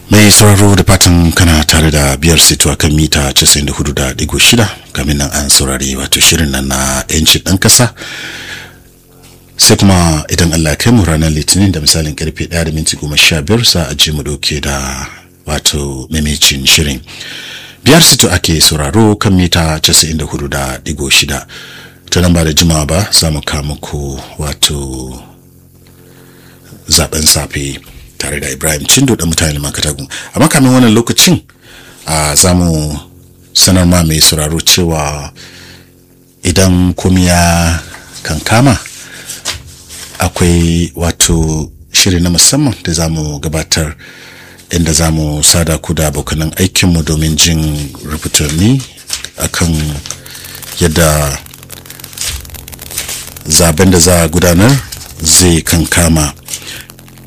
mai sauraro da fatan kana tare da biyar sito a kan mita 94.6 kamin nan an saurari wato shirin nan na 'yancin ɗan ƙasa sai kuma idan allah kai mu ranar litinin da misalin karfe 1 da minti goma sha biyar sa a ji mu dauke da wato mamicin shirin biyar sito ake sauraro kan mita 94.6 ta nan ba da jimawa ba za mu kawo muku wato zaben safe tare da ibrahim cindo da mutane makatagun amma kamin wannan lokacin a za mu sanar ma mai sauraro cewa idan komi ya kankama akwai wato shiri na musamman da za mu gabatar inda za mu sada ku da abokanan aikinmu domin jin rubutanni akan yadda zaben da za a gudanar zai kankama